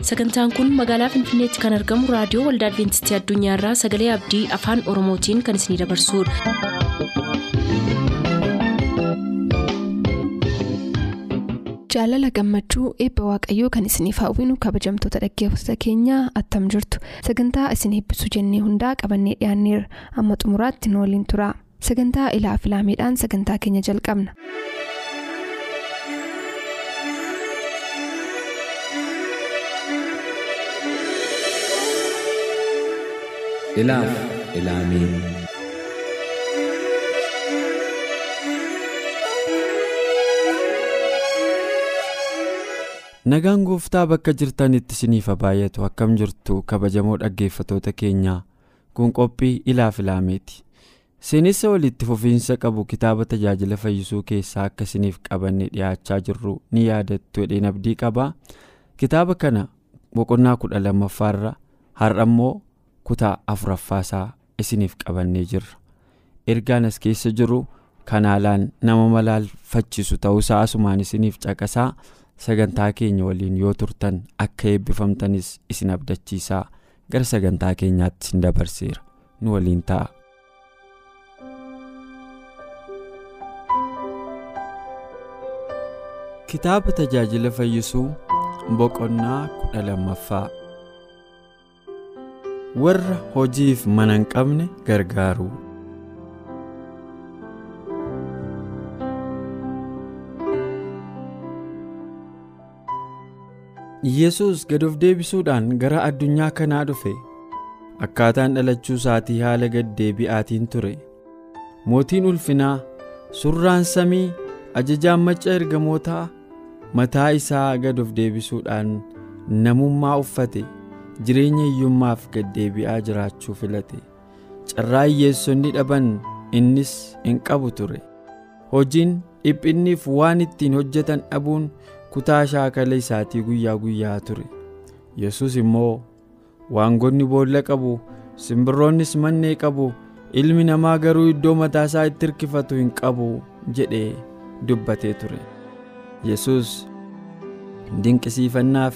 sagantaan kun magaalaa finfinneetti kan argamu raadiyoo waldaa adventistii addunyaarraa sagalee abdii afaan oromootiin kan isinidabarsudha. jaalala gammachuu eebba waaqayyoo kan isiniif hawwinu kabajamtoota dhaggeeffattoota keenyaa attam jirtu sagantaa isin eebbisuu jennee hundaa qabannee dhiyaanneerra amma xumuraatti nu waliin tura sagantaa ilaa filaameedhaan sagantaa keenya jalqabna. ilaaf ilaamee nagaan gooftaa bakka jirtanitti isiniif baay'atu akkam jirtu kabajamoo dhaggeeffatoota keenyaa kun qophii ilaaf ilaameeti seenessa walitti fufiinsa qabu kitaaba tajaajila fayyisuu keessaa akka isiniif qabanne dhiyaachaa jirru ni yaadattu jedheen abdii qabaa kitaaba kana boqonnaa kudha lammaffaarra har'a immoo kutaa afuraffaasaa isiniif qabannee jirra ergaan as keessa jiru kanaalaan nama malaalfachiisu ta'uusaa asumaan isiniif caqasaa sagantaa keenya waliin yoo turtan akka eebbifamtanis isin abdachiisaa gara sagantaa keenyaatti isin dabarseera nu waliin ta'a. kitaaba tajaajila fayyisuu boqonnaa kudha lammaffaa. warra hojiif mana hin qabne gargaaru. yesus gad of deebisuudhaan gara addunyaa kanaa dhufe akkaataan dhalachuu isaatii haala gaddeebi'aatiin ture mootiin ulfinaa surraan samii ajajaan macca ergamootaa mataa isaa gad of deebisuudhaan namummaa uffate. jireenya hiyyummaaf gaddeebi'aa jiraachuu filate carraa hiyyeessonni dhaban innis hin qabu ture hojiin dhiphinniif waan ittiin hojjetan dhabuun kutaa shaakala isaatii guyyaa guyyaa ture yesus immoo waangonni boolla qabu simbirroonnis mannee qabu ilmi namaa garuu iddoo mataa isaa itti hirkifatu hin qabu jedhee dubbatee ture yesus dinqisiifannaaf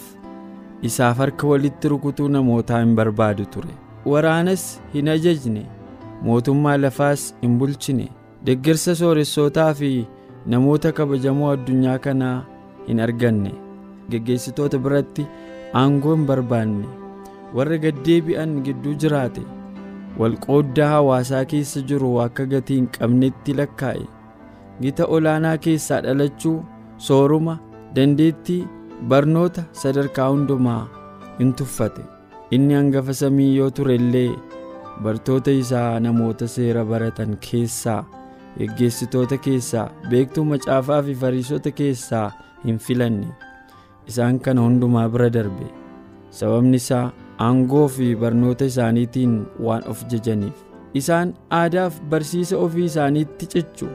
isaaf harka walitti rukutuu namootaa hin barbaadu ture waraanas hin ajajne mootummaa lafaas hin bulchine deeggarsa sooressootaa fi namoota kabajamoo addunyaa kanaa hin arganne geggeessitoota biratti aangoo hin barbaanne warra gaddeebi'an gidduu jiraate walqooddaa hawaasaa keessa jiru akka gatii hin qabnetti lakkaa'e gita olaanaa keessaa dhalachuu sooruma dandeettii barnoota sadarkaa hundumaa in tuffate inni hangafa samii yoo ture illee bartoota isaa namoota seera baratan keessaa geggeessitoota keessaa beektuu macaafaa fi fariisota keessaa hin filanne isaan kana hundumaa bira darbe sababni isaa aangoo fi barnoota isaaniitiin waan of jajaniif isaan aadaaf barsiisa ofii isaaniitti cichu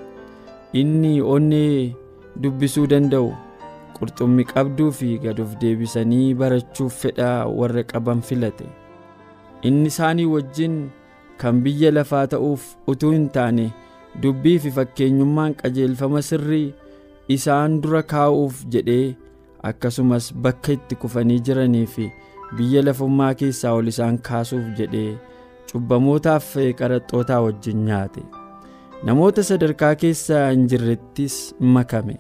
inni onnee dubbisuu danda'u qurxummii qabduu fi gad of deebisanii barachuuf fedha warra qaban filate inni isaanii wajjin kan biyya lafaa ta'uuf utuu hin taane dubbii fi fakkeenyummaan qajeelfama sirrii isaan dura kaa'uuf jedhee akkasumas bakka itti kufanii jiranii fi biyya lafummaa keessaa ol isaan kaasuuf jedhee cubbamootaaf qaraxxootaa wajjin nyaate namoota sadarkaa keessa hin jirrettis makame.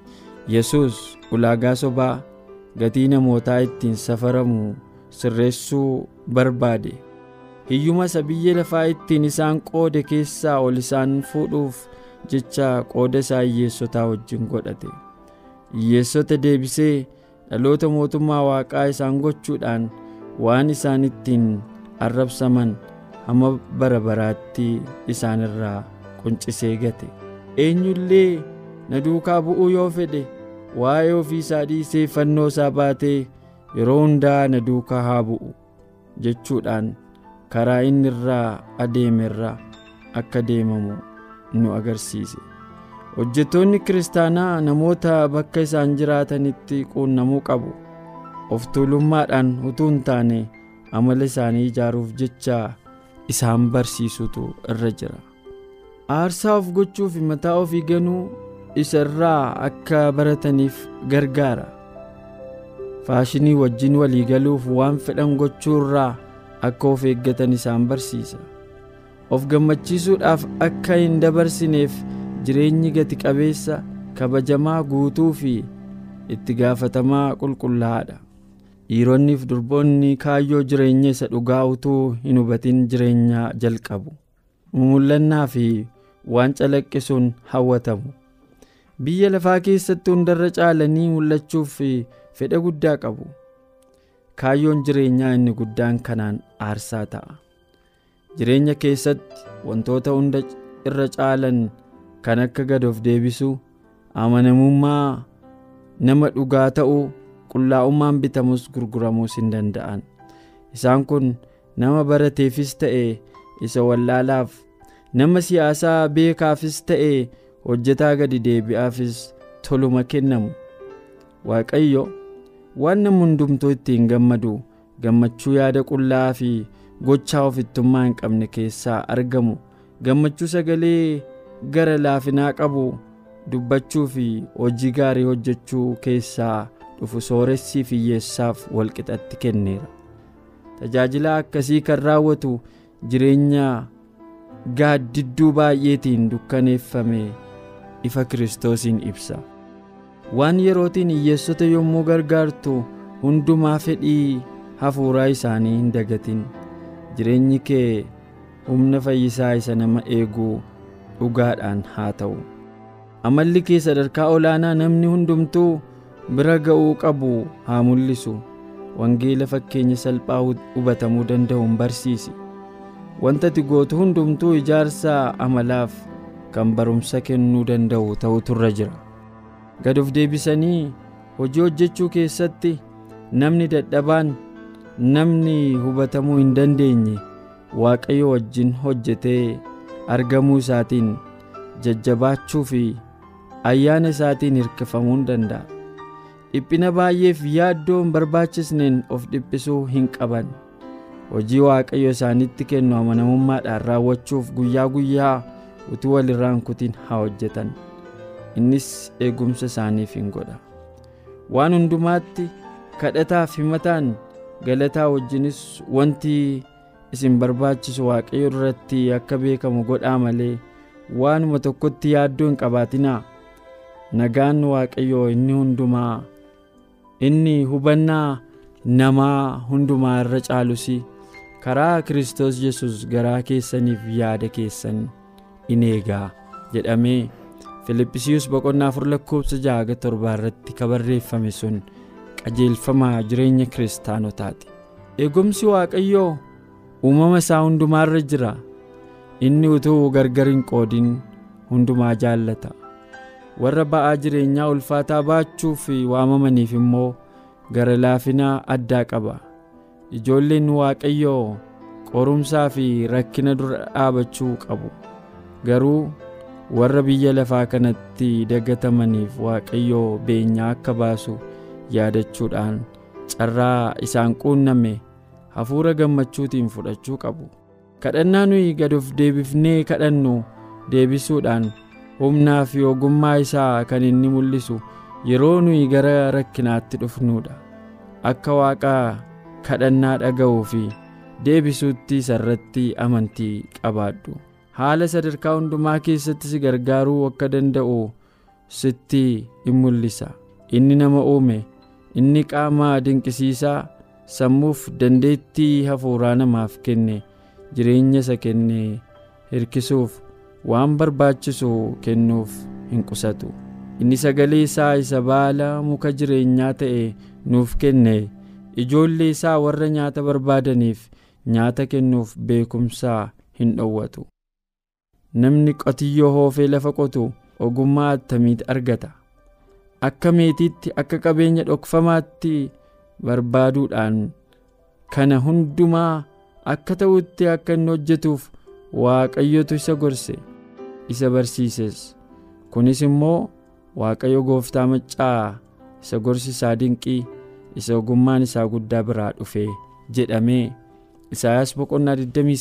yesus ulaagaa sobaa gatii namootaa ittiin safaramu sirreessuu barbaade hiyyuma isa biyya lafaa ittiin isaan qoode keessaa ol isaan fuudhuuf jecha qooda isaa hiyyeessotaa wajjin godhate hiyyeessota deebisee dhaloota mootummaa waaqaa isaan gochuudhaan waan isaan ittiin arrabsaman hamma bara baraatti isaan irraa quncisee gate eenyullee na duukaa bu'uu yoo fedhe waa'ee ofii isaa dhiisee fannoo isaa baatee yeroo hundaa na duukaa haa bu'u jechuudhaan karaa inni irraa adeeme irraa akka deemamu nu agarsiise hojjettoonni kiristaanaa namoota bakka isaan jiraatanitti quunnamuu qabu of tuulummaadhaan utuu hin taane amala isaanii ijaaruuf jecha isaan barsiisutu irra jira aarsaa of gochuu fi mataa ofii ganuu isa irraa akka barataniif gargaara faashinii wajjin walii galuuf waan fedhan gochuurraa akka of eeggatan isaan barsiisa of gammachiisuudhaaf akka hin dabarsineef jireenyi gati qabeessa kabajamaa guutuu fi itti gaafatamaa qulqullaa'aadha dhiironniif durboonni kaayyoo jireenya isa dhugaa utuu hin hubatin jireenya jalqabu mul'annaa fi waan calaqqisuun hawwatamu biyya lafaa keessatti hundarra caalanii mul'achuuf fedha guddaa qabu kaayyoon jireenyaa inni guddaan kanaan aarsaa ta'a jireenya keessatti wantoota hunda irra caalan kan akka gad of deebisuu amanamummaa nama dhugaa ta'uu qullaa'ummaan bitamus gurguramuus hin danda'an isaan kun nama barateefis ta'e isa wallaalaaf nama siyaasaa beekaafis ta'e hojjetaa gadi deebi'aafis toluma kennamu waaqayyo waan namni hundumtuu ittiin gammadu gammachuu yaada qullaa fi gochaa ofittummaa hin qabne keessaa argamu gammachuu sagalee gara laafinaa qabu dubbachuu fi hojii gaarii hojjechuu keessaa dhufu sooressii fi hiyyeessaaf walqixatti kenneera tajaajila akkasii kan raawwatu jireenya gaaddidduu baay'eetiin dukkaneeffame ifa kiristoosiin ibsa waan yerootiin hiyyeessota yommuu gargaartu hundumaa fedhii hafuuraa isaanii hin dagatin jireenyi kee humna fayyisaa isa nama eeguu dhugaadhaan haa ta'u amalli kee sadarkaa olaanaa namni hundumtuu bira ga'uu qabu haa mul'isu wangeela fakkeenya salphaa hubatamuu danda'uun barsiisi wanta ati gootu hundumtuu ijaarsa amalaaf kan barumsa kennuu danda'u ta'utu irra jira gad of deebisanii hojii hojjechuu keessatti namni dadhabaan namni hubatamuu hin dandeenye waaqayyo wajjin hojjetee argamuu isaatiin jajjabaachuu fi ayyaana isaatiin hirkifamuu hin danda'a dhiphina baay'eef yaaddoo hin barbaachisneen of dhiphisuu hin qaban hojii waaqayyo isaanitti kennu amanamummaadhaan raawwachuuf guyyaa guyyaa utuu wal irraan kutin haa hojjetan innis eegumsa isaaniif hin godha waan hundumaatti kadhataaf himataan galataa wajjinis wanti isin barbaachisu waaqayyo irratti akka beekamu godhaa malee waanuma tokkotti yaaddoo hin qabaatinaa nagaan waaqayyoo inni hundumaa inni hubannaa namaa hundumaa irra caalus karaa kiristoos yesus garaa keessaniif yaada keessan in eegaa jedhamee filiphisiiyus boqonnaa afur lakkoobsa jaha torbaa irratti kabarreeffame sun qajeelfama jireenya kiristaanotaati eegumsi waaqayyoo uumama isaa hundumaarra jira inni utuu gargar hin qoodin hundumaa jaallata warra ba'aa jireenyaa ulfaataa baachuuf waamamaniif immoo gara laafinaa addaa qaba ijoolleen waaqayyoo qorumsaa fi rakkina dura dhaabachuu qabu garuu warra biyya lafaa kanatti dagatamaniif waaqayyoo beenyaa akka baasu yaadachuudhaan carraa isaan quunname hafuura gammachuutiin fudhachuu qabu kadhannaa nuyi gad of deebifnee kadhannu deebisuudhaan humnaa fi ogummaa isaa kan inni mul'isu yeroo nuyi gara rakkinaatti dhufnuudha akka waaqaa kadhannaa dhaga'uu fi deebisuutti isarratti amantii qabaadhu haala sadarkaa hundumaa keessatti si gargaaruu akka danda'u sitti in mul'isa inni nama uume inni qaama dinqisiisaa sammuuf dandeettii hafuuraa namaaf kenne jireenya isa kenne hirkisuuf waan barbaachisu kennuuf hin qusatu inni sagalee isaa isa baala muka jireenyaa ta'e nuuf kenne ijoollee isaa warra nyaata barbaadaniif nyaata kennuuf beekumsaa hin dhowwatu namni qotiyyoo hoofee lafa qotu ogummaa attamiiti argata akka meetiitti akka qabeenya dhokfamaatti barbaaduudhaan kana hundumaa akka ta'utti akka inni hojjetuuf waaqayyotu isa gorse isa barsiises kunis immoo waaqayyo gooftaa maccaa isa gorsi isaa dinqii isa ogummaan isaa guddaa biraa dhufe jedhamee isaayaas boqonnaa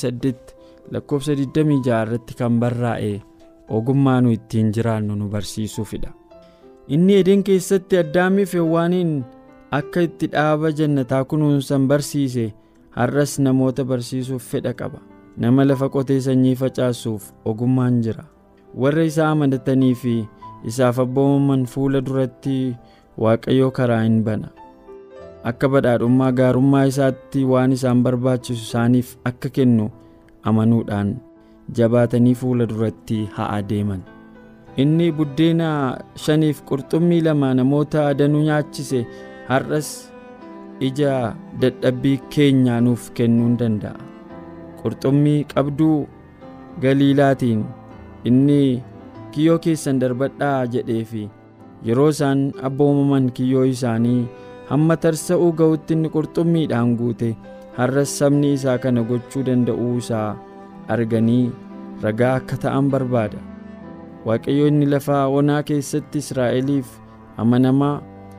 28 lakkoofsa 26 irratti kan barraa'e ogummaa nu ittiin jiraannu nu barsiisuufidha inni edeen keessatti addaamiif hewwaaniin akka itti dhaaba jannataa kunuunsan barsiise har'as namoota barsiisuuf fedha qaba nama lafa qotee sanyii facaasuuf ogummaan jira warra isaa amanatanii fi isaaf abboomaman fuula duratti waaqayyoo karaa hin bana akka badhaadhummaa gaarummaa isaatti waan isaan barbaachisu isaaniif akka kennu amanuudhaan jabaatanii fuula duratti haa adeeman inni buddeena shaniif qurxummii lama namoota danuu nyaachise har'as ija dadhabbii keenyaa nuuf kennuu ni danda'a qurxummii qabduu galiilaatiin inni kiyyoo keessan darbadhaa jedhee fi yeroo isaan abboomaman kiyyoo isaanii hamma tarsa'uu ga'utti inni qurxummiidhaan guute har'as sabni isaa kana gochuu danda'uu isaa arganii ragaa akka ta'an barbaada waaqayyo inni lafa onaa keessatti israa'eliif amanamaa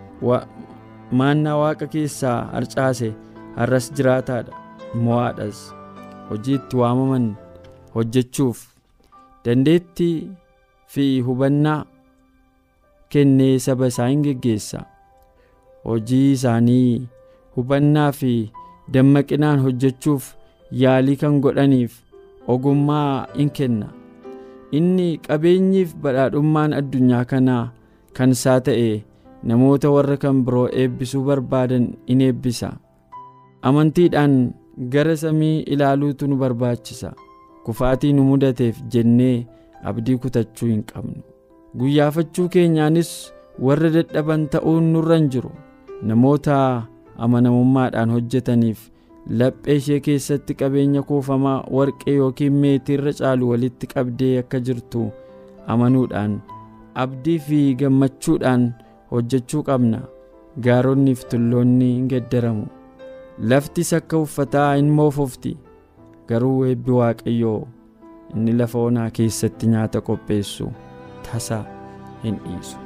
maannaa waaqa keessaa harcaase har'as jiraataadha mo'aadhas hojii itti waamaman hojjechuuf dandeettii fi hubannaa kennee saba isaa hin geggeessa hojii isaanii hubannaa fi dammaqinaan hojjechuuf yaalii kan godhaniif ogummaa in kenna inni qabeenyiif badhaadhummaan addunyaa kanaa kan isaa ta'e namoota warra kan biroo eebbisuu barbaadan in eebbisa amantiidhaan gara samii ilaaluutu nu barbaachisa kufaatii nu mudateef jennee abdii kutachuu hin qabnu guyyaafachuu keenyaanis warra dadhaban ta'uun nurra hin jiru namoota amanamummaadhaan hojjetaniif laphee ishee keessatti qabeenya kuufamaa warqee yookiin meetiirra caalu walitti qabdee akka jirtu amanuudhaan abdii fi gammachuudhaan hojjechuu qabna gaaronni fi tulloonni hin geddaramu laftis akka uffataa hin moofofti garuu eebbi waaqayyoo inni lafa onaa keessatti nyaata qopheessu tasa hin dhiisu.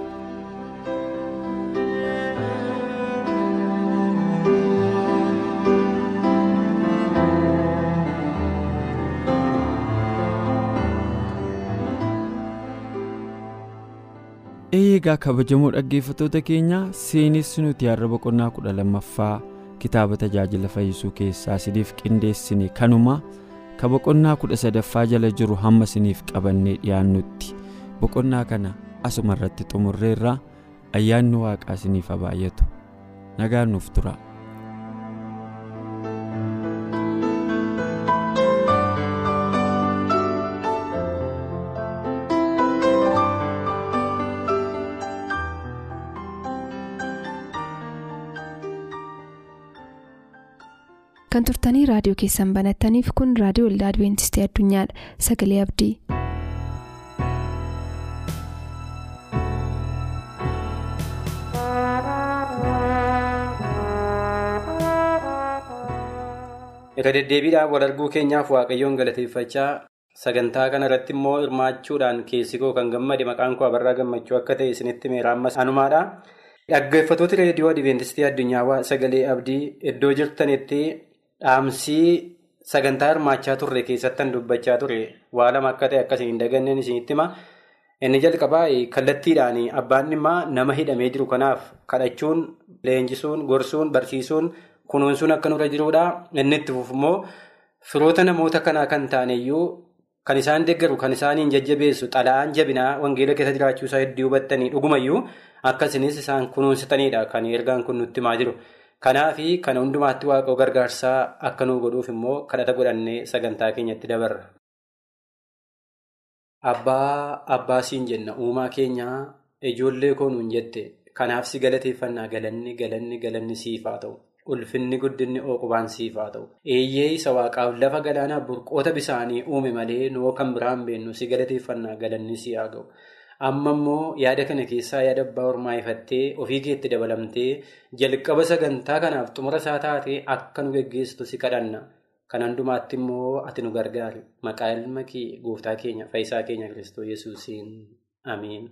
eegaa kabajamoo dhaggeeffattoota keenya seenessi nuti har'a boqonnaa kudha lammaffaa kitaaba tajaajila fayyisuu keessaa isiniif qindeessine kanuma ka boqonnaa kudha sadaffaa jala jiru hamma isiniif qabannee dhiyaannutti boqonnaa kana asuma irratti xumurreerra ayyaanni waaqaa isiniif haa baay'atu nagaan nuuf tura. kan turtanii raadiyoo keessan banattaniif kun raadiyoo waldaa adventistii addunyaadha sagalee abdii. irra deddeebiidhaan wal arguu keenyaaf waaqayyoon galateeffachaa sagantaa kana irratti immoo hirmaachuudhaan keessi koo kan gammade maqaan koo abarraa gammachuu akka ta'e isinitti meera ammas anumaadha. dhaggeeffattoota reediyoo adventistii addunyaa sagalee abdii iddoo jirtanitti. dhaamsii sagantaa hirmaachaa turre keessattan dubbachaa ture waa lama akka ta'e akkasiin hin daganneen isinitti hima inni jalqabaa kallattiidhaan abbaan dhimmaa nama hidhamee jiru kanaaf kadhachuun leenjisuun gorsuun barsiisuun kunuunsuun akka nurra jiruudha inni itti fufummoo firoota namoota kanaa kan taaneyyuu kan isaan deeggaru kan isaaniin jajjabeessu xalayaan jabinaa wangeela keessa jiraachuu isaa hedduu hubattanii dhugumayyuu akkasinis isaan kunuunsitaniidha kan ergaan kun nutti himaa jiru. Kanaaf kana hundumaatti waaqoo gargaarsaa akka nu godhuuf immoo kadhata godhannee sagantaa keenyatti dabarra. Abbaa abbaa siin jenna uumaa keenyaa ijoollee koo nuun jette kanaaf si galateeffannaa galanni galanni galanni siif haa ta'u ulfinni guddinni ooqubaan siif haa ta'u eeyyee isa waaqaaf lafa galaanaa burqoota bisaanii uume malee noo kan biraan beennu si galateeffannaa galanni si haa ga'u. amma immoo yaada kana keessaa yaada abbaa ormaa ifattee ofii keetti dabalamtee jalqaba sagantaa kanaaf xumura isaa taatee akka nu geggeessitu si kadhanna kan hundumaatti immoo ati nu gargaari maqaa ilma kee gooftaa keenya fayyisaa keenya kiristoos yesuusiin amiin.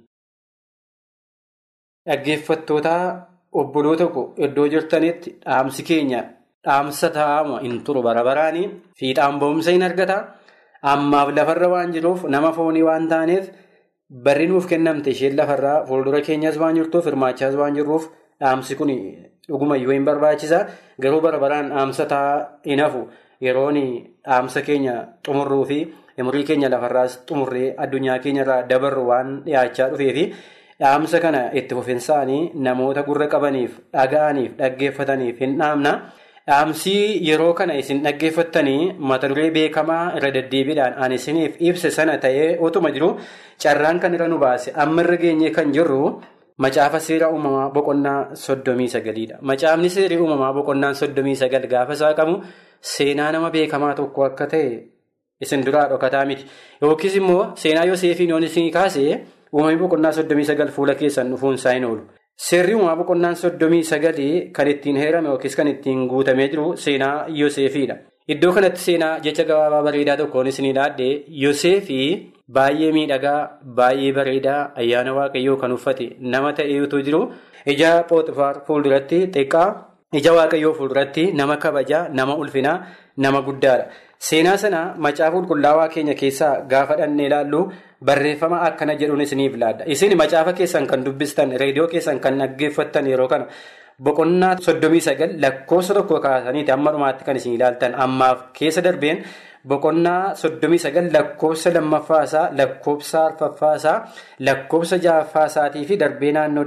dhaggeeffattoota obboloota koo iddoo jirtanitti dhaamsi keenya dhaamsa taa'ama hin turu bara baraanii fiixaan ba'umsa hin argata ammaaf lafarra waan jiruuf nama foonii waan taaneef. Barri nuuf kennamte isheen lafarraa fuuldura keenyas waan jirtuuf hirmaachaas waan jirruuf dhaamsi kun dhugumayyuu hin barbaachisa garuu bara baraan dhaamsa hin hafu yeroon dhaamsa keenya xumurruu fi umurii keenya lafarraas xumurree addunyaa keenyarraa dabarru waan dhiyaachaa dhufeefi dhaamsa kana itti fufinsaanii namoota gurra qabaniif dhaga'aniif dhaggeeffataniif hin dhaamna. Dhaamsii yeroo kana isin dhaggeeffattanii mata duree beekamaa irra deddeebiidhaan ani isiniif ibse sana ta'ee otuma jiru carraan kan irra nu baase amma irra geenyee kan jirru macaafa seera uumamaa boqonnaa soddomii sagaliidha. Macaafni seerii uumamaa boqonnaan soddomii sagal gaafa isaa qabu seenaa nama beekamaa tokko akka ta'e isin duraa dhokataa miti. Yookiis immoo seenaa Yooseefiin yoon isin kaasee uumamni boqonnaa soddomii sagal fuula keessan dhufuun isaa hin oolu. Seerri uumamaa boqonnaan soddomii sagalii kan ittiin heerame yookiis kan ittiin guutamee jiru seenaa Yooseefiidha. Iddoo kanatti seenaa jecha gabaabaa bareedaa tokkoon isinii dhaaddee Yooseefii baay'ee miidhagaa baay'ee bareedaa ayyaana waaqayyoo kan uffate nama ta'eetu jiru ija Pooxifaar fuulduratti xiqqaa ija waaqayyoo fuulduratti nama kabajaa nama ulfinaa nama guddaadha. Seenaa sana macaafa qulqullaawaa keenya keessaa gaafa dhannee ilaallu barreeffama akkana jedhuun isiniif laadda. Isin macaafa keessan kan dubbistan reediyoo keessan kan dhaggeeffattan yeroo kana boqonnaa soddomii sagal lakkoofsa tokko kaasaniiti amma dhumaatti kan isin ilaaltan ammaaf keessa darbeen boqonnaa soddomii sagal lakkoofsa lammaffaasaa lakkoofsa arfaffaasaa lakkoofsa ja'affaasaa fi darbee naannoo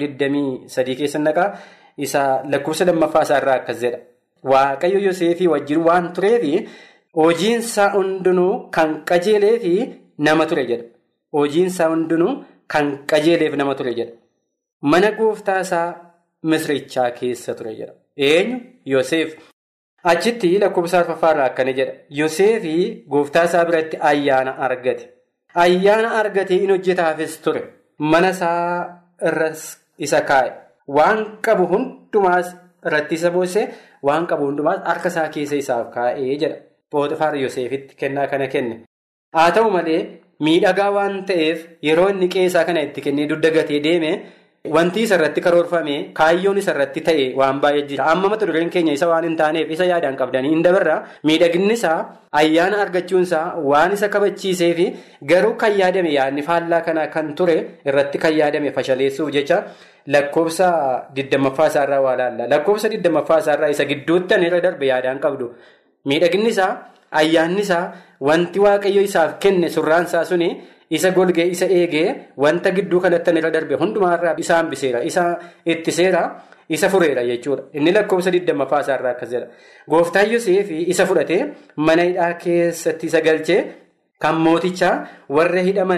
23 keessa naqaa isa lakkoofsa lammaffaasaa irraa akkas jedha. Waaqayyo Yoseefii wajjin waan tureefi. Hojiinsaa hundinuu kan qajeelee fi nama ture jedha. Hojiinsaa hundinuu kan qajeeleef nama ture jedha. Mana gooftaa isaa misirichaa keessa ture jedha. Eenyu? Yoseef. Achitti lakkoofsa arfaffaarraa akkana jedha. Yoseefii gooftaa isaa biratti ayyaana argate. Ayyaana argatee in hojjetaafis ture. Mana isaa irras isa kaa'e. Waan qabu hundumaas irratti isa boosse waan qabu hundumaas harka isaa keessa isaaf kaa'ee jedha. Pooxifaar Yoseefitti kennaa kana kenne. Haa ta'u malee miidhagaa waan ta'eef yeroo inni qeesaa kana itti kennee dugda gatee deeme wanti isarratti karoorfame kaayyoon isarratti ta'e waan baay'ee jira. Amma mata dureen keenya isa waan hin taaneef isa yaadaan qabdanii hin dabarra miidhaginni isaa ayyaana argachuunsaa waan isa kabachiisee fi garuu kan yaadame yaadni faallaa kana kan ture irratti kan yaadame fashaleessuuf jecha. Lakkoofsa digdammaffaa isaarraa waa laalla. Lakkoofsa digdammaffaa isaarraa isa gidduutti irra darbe yaadaan qabdu. Miidhaginni isaa ayyaanni isaa wanti waaqayyo isaaf kenne surraan isaa suni isa golgee isa eegee wanta gidduu kanatti irra darbe hundumaarraa isa hambiseera isa ittiseera isa fureera jechuudha. Inni lakkoofsa digdammaffaa isaarraa akkas jedha. Gooftaan Yoseefii isa fudhatee mana hidhaa keessatti isa galchee kan mootichaa warra hidhaman.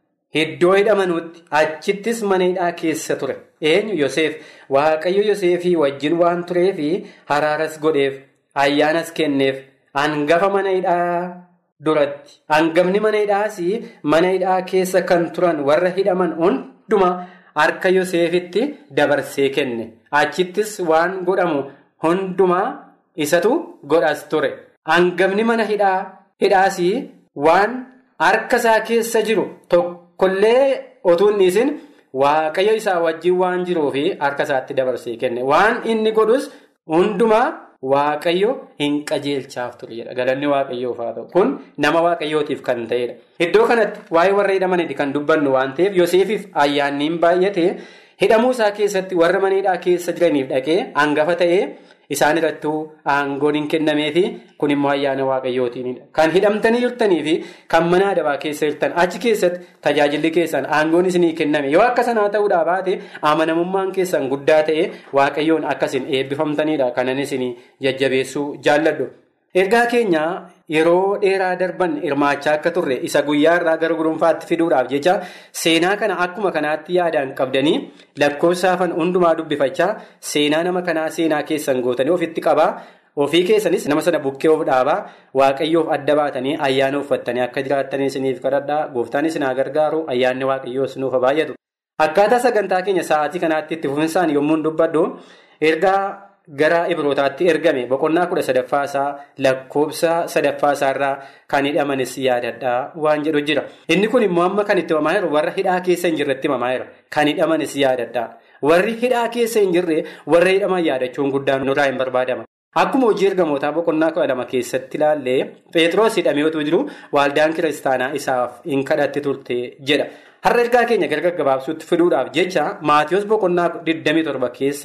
Iddoo hidhamanuutti achittis mana hidhaa keessa ture. Eenyu Yoseef waaqayyo Yoseefii wajjin waan tureefi haraaras godheef ayyaanas kenneef hangafa mana hidhaa duratti. Hangafni mana hidhaas mana hidhaa keessa kan turan warra hidhaman hunduma harka Yoseefitti dabarsee kenne. Achittis waan godhamu hundumaa isatu godhas ture. Hangafni mana hidhaas waan harka isaa keessa jiru tokko. Kollee otuu inni isin waaqayyo isaa wajjin waan jiruufi harka isaatti dabarsee kenne waan inni godhus hundumaa waaqayyo hin qajeelchaaf ture jedha galanni waaqayyoof haa ta'u kun nama waaqayyootiif kan ta'edha. Iddoo kanatti waa'ee warra hidhamaniiti kan dubbannu waan ta'eef Yoseefiif ayyaanni hin baay'ate hidhamuu isaa keessatti warra mana hidhaa keessa jiraniif dhaqee hangafa ta'ee. Isaan irrattuu aangoon hin kennameefi kun immoo ayyaana waaqayyootiinidha. Kan hidhamtanii jirtanii fi kan mana adabaa keessa jirtan achi keessatti tajaajilli keessan aangoon isinii kenname yoo akka sanaa ta'uudhaa baate amanamummaan keessan guddaa ta'e waaqayyoon akkasin eebbifamtanidha kanan isinii jajjabeessuu jaalladhu. Ergaa keenya yeroo dheeraa darban hirmaachaa akka turre isa guyyaa irraa gara gurunfaatti fiduudhaaf jecha seenaa kana akkuma kanaatti yaadaan qabdanii lakkoofsaafan hundumaa dubbifachaa seenaa nama kanaa seenaa keessan gootanii ofitti qabaa ofii keessanis nama sana bukkee of dhaabaa waaqayyoof adda baatanii ayyaana uffattanii akka jiraattanii isiniif kadhadhaa gooftaan isin haa gargaaru ayyaanni waaqayyoo isinuuf baay'atu. Akkaataa sagantaa keenya sa'aatii kanaatti itti fufinsaan yommuu dubbadhu ergaa. Gara Ibrootaatti ergame boqonnaa kudha sadaffaasaa lakkoofsa sadaffaasaarraa kan hidhamanis yaadadhaa waan jedhu jira. Inni kun immoo amma kan itti himamaa jiru warra hidhaa keessa hin jirretti himamaa jira. Kan hidhamanis yaadadhaa. Warri hidhaa keessa hin jirre warra hidhaman yaadachuun guddaan nurraa hin barbaadama. Akkuma hojii ergamootaa boqonnaa kudha lama keessatti ilaallee Pheexroos hidhamee otoo jiru waaldaan kiristaanaa isaaf hin kadhatti turte jedha. Har'a ergaa keenya gara gaggabaabsuutti fiduudhaaf jecha Maatiyoos boqonnaa 27 keessa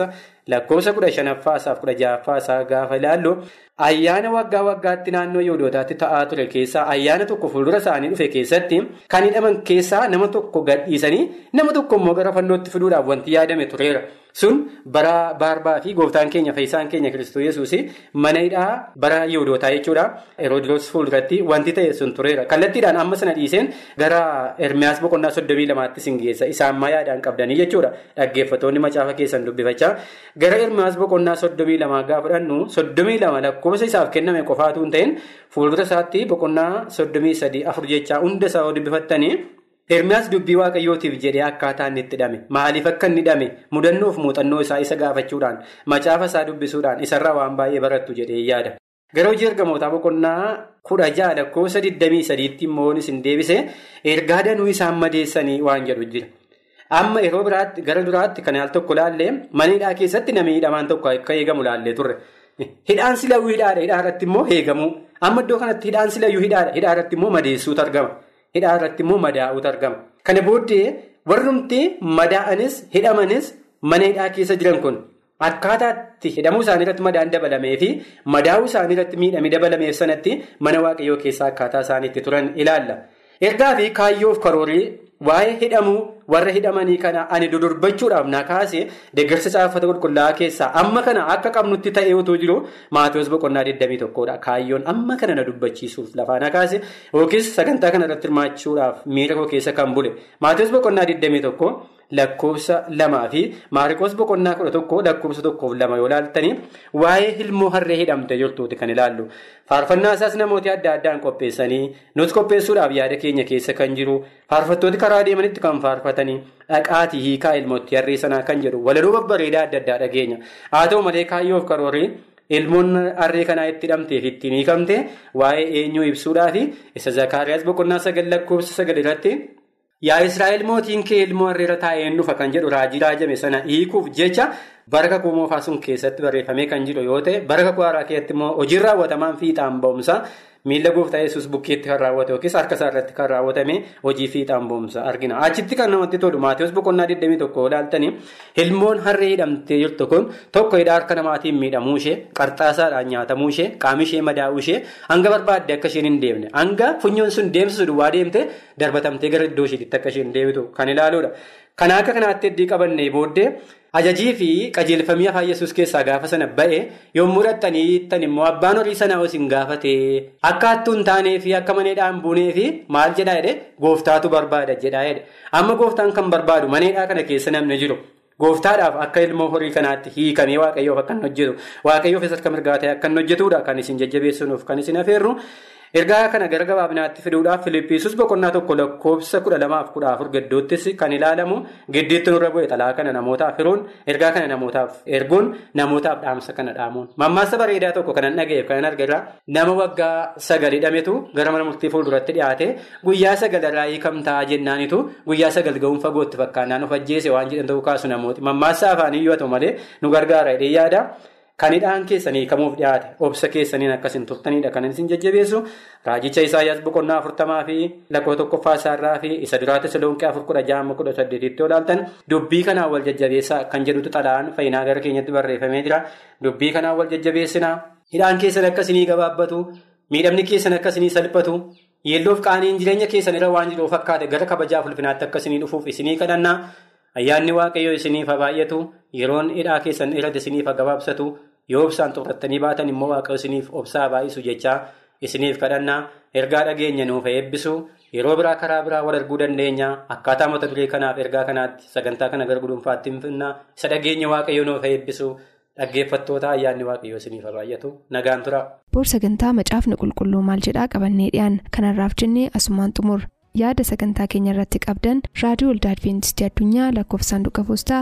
lakkoofsa kudha shanaffaasaaf kudha ja'affaasaa gaafa ilaallu ayyaana waggaa waggaatti naannoo yihudootaatti ta'aa ture keessaa ayyaana tokko fuuldura isaanii dhufe keessatti kan hidhaman keessaa nama tokko gadhiisanii nama tokko immoo gara fannootti fiduudhaaf wanti yaadame tureera. sun bara baarbaa fi gooftaan keenya fayyisaan keenya kiristoos yesuus mana hidhaa bara yihudootaa jechuudha heroodiroos fuulduratti wanti ta'e sun tureera kallattiidhaan amma sana dhiiseen gara ermiyaas boqonnaa soddomii lamaatti sin geessa isaan yaadaan qabdanii jechuudha dhaggeeffattoonni macaafa keessan dubbifachaa gara ermiyaas boqonnaa soddomii lamaa gaafa fudhannu soddomii lama lakkoofsa isaaf kenname qofaatu hin ta'in fuuldura isaatti boqonnaa soddomii sadii afur jechaa hunda isaa dubbifattanii. Ermiyaas dubbii waaqayyootiif jedhee akkaataa inni itti hidhame maaliif akka inni hidhame mudannoof muuxannoo isaa isa gaafachuudhaan macaafa isaa dubbisuudhaan isarraa waan baay'ee barattu jedhee yaada. Gara hojii ergamootaa boqonnaa kudha ja'a lakkoofsa 23tti immoo isin deebise ergaa danuu isaan madeessanii waan jedhu jira. Amma yeroo biraatti gara duraatti kan al tokko laallee mana hidhaa keessatti namni hidhamaan tokko akka eegamu laallee turre. Hidhaan silayyuu hidhaadha hidhaa irratti immoo eegamuu amma iddoo kanatti hidhaan silayyuu hidhaadha hidhaa irratti immoo madeessuutu argama. Hidhaa irratti immoo madaa'uutu argama. Kana booddee warrumti madaa'anis hidhamanis mana hidhaa keessa jiran kun akkaataatti hidhamuu isaanii irratti madaan dabalamee fi madaa'uu isaanii irratti miidhamii dabalameef sanatti mana waaqayyoo keessaa akkaataa isaaniitti turan ilaalla. Ergaa fi kaayyoof karoorii waa'ee hidhamuu warra hidhamanii kana ani dudurbachuudhaaf na kaase deeggarsa caafata qulqullaa'aa keessaa amma kana akka qabnutti ta'ee otoo jiru maatiyoos boqonnaa 21dha. Kaayyoon amma kana na dubbachiisuuf lafaa na kaase yookiis sagantaa kana irratti hirmaachuudhaaf miira koo keessa kan bule maatiyoos boqonnaa 21 lakkoofsa lamaa fi maariikoos boqonnaa 11 lakkoofsa tokkoof lama yoo laaltanii waa'ee ilmoo harree hidhamte jirtuuti kan ilaallu. Faarfannaa isaas namooti adda addaan qopheessanii nuti qopheessuudhaaf yaada keenya keessa kan jiru faarfattooti karaa deemanitti kan faarfatanii dhaqaatii hiikaa ilmootti harree sanaa kan jedhu walaloo babbareedaa adda addaa dhageenya haa ta'u malee kaayyoof karoorii ilmoon harree kanaa itti hidhamteef ittiin hiikamte waa'ee eenyuu ibsuudhaaf isa zakaariyaas boqonnaa sagal lakkoofsa sagal irratti yaa israa'el mootiin kee ilmoo harreera taa'een dhufa kan jedhu raajii raajame sana hiikuuf jecha. Baraka kuu moofaa sun keessatti barreeffamee kan jiru yoo ta'e baraka kuu haaraa keessatti immoo hojiin raawwatamaan fiixaan ba'umsa miila gooftaa yesus bukkeetti kan raawwate yookiis harka isaa irratti kan raawwatame hojii fiixaan ba'umsa argina. Achitti kan namatti tolu Maatiyus boqonnaa 21 ilaaltanii ilmoon harree hidhamtee jirtu kun tokko hidhaa harka namaatiin miidhamuu ishee qarxaasaadhaan nyaatamuu ishee qaamni ishee madaa'uu ishee hanga barbaadde akka isheen hin deemne hanga funyoon sun deemsisu duwwaa deemte darbatamtee gara iddoo isheetti akka isheen deebitu kan ilaaluudha. Kan akka kanaatti heddii qabannee booddee ajajii fi qajeelfamii afaan yesus keessaa gaafa sana ba'e yommuu hidhattanii hiittan immoo abbaan horii sanaa isin gaafate akka hattuu hin taanee fi akka maneedhaan buunee fi maal jedhaa jedhe gooftaatu barbaada jedhaa jedhe amma gooftaan kan barbaadu maneedhaa kana keessa namni jiru. Gooftaadhaaf akka ilmoo horii kanaatti hiikamee waaqayyoof akka hin hojjetu waaqayyoof isa akka mirgaa ta'e akka hin hojjetudha kan isin jajjabeessuuf kan isin afeerru. Ergaa kana gara gabaabinaatti fiduudhaaf Filiippiisus boqonnaa tokko lakkoofsa kudha lamaaf kudha afur gidduuttis kan ilaalamu gidduutti nurra bu'e xalaa kana namootaaf firuun ergaa kana namootaaf erguun namootaaf dhaamsa kana dhaamuun. Mammaasa bareedaa tokko kanan dhaga'eef kanan argaa nama waggaa sagal hidhametu gara mana murtii fuulduratti dhiyaate guyyaa sagal irraa hiikamtaa jennaanitu guyyaa sagal ga'uun fagootti fakkaannaan of ajjeese waan jedhan ta'uu kaasu namooti. Mammaasa afaanii yoo ta'u malee nu gargaara jedhee yaada. Kan hidhaan keessanii hiikamuuf dhiyaate obsa keessaniin akkasiin turtanidha kan isin jajjabeessu raajicha Isaayyaas boqonnaa afurtamaa fi lakkoo tokkoffaa isaarraa fi isa duraa Tesaloniqee afur kudha ja'a kudha saddeetitti olaaltan dubbii kanaan wal jajjabeessaa kan jedhutu xalaan fayyinaa gara keenyatti barreeffamee jira dubbii kanaan wal jajjabeessinaa hidhaan keessan akkasinii gabaabbatu miidhamni keessan akkasinii salphatu yeelloof qaaniin jireenya keessan irra waan jiru fakkaate gara kabajaaf ulfinaatti akkasinii dhufuuf isinii kadhannaa ayyaanni waaqayyoo isiniif haa baay'atu yeroon hidhaa keessan irratti isiniif haa gabaabsatu. yoo obsaan xurrattanii baatan immoo waaqa isiniif obsaa baay'isu jechaa isiniif kadhannaa ergaa dhageenya nuuf eebbisu yeroo biraa karaa biraa wal arguu dandeenya akkaataa mata duree kanaaf ergaa kanaatti sagantaa kana gara gudunfaatti hinfinnaa isa dhageenya waaqayyo nuuf eebbisu dhaggeeffattoota ayyaanni waaqayyo isiniif baay'atu nagaan tura. boor sagantaa macaafni qulqulluu maal jedhaa qabannee dhiyaan kanarraaf jennee asumaan xumur. yaada sagantaa keenya irratti qabdan raadiyoo waldaa adventistii addunyaa lakkoofsa saanduqa poostaa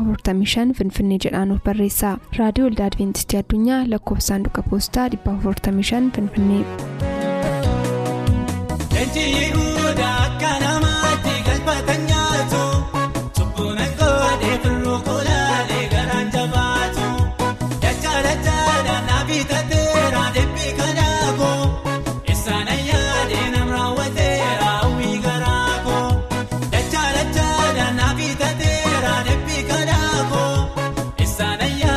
455 finfinnee jedhaanuf barreessa raadiyoo waldaa adventistii addunyaa lakkoofsa saanduqa poostaa 455 finfinnee. Sana ya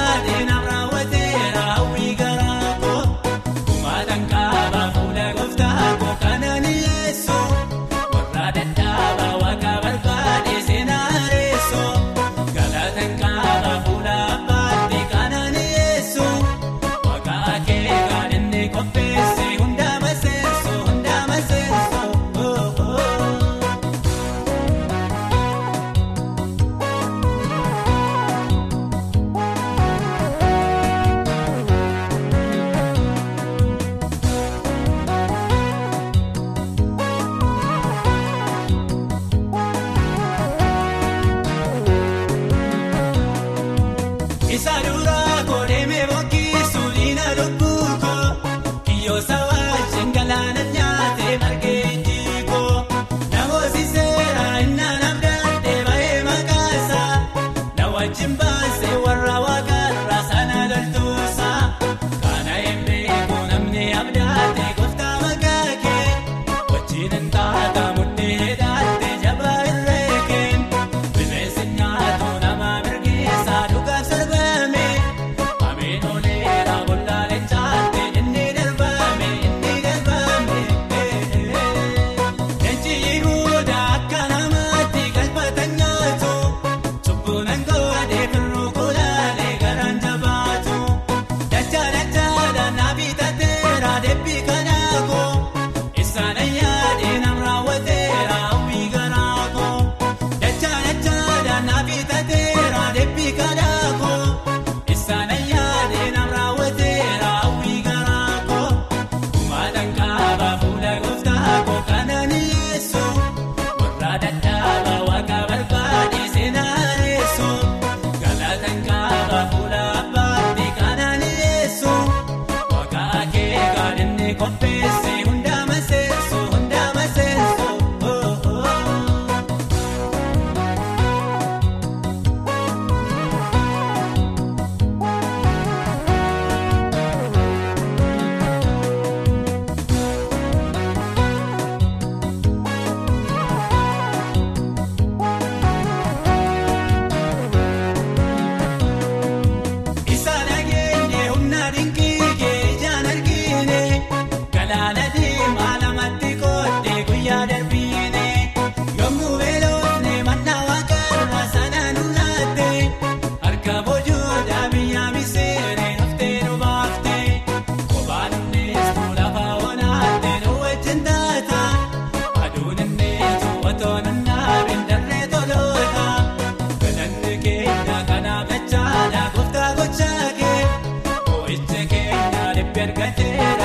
Dhibbi argateera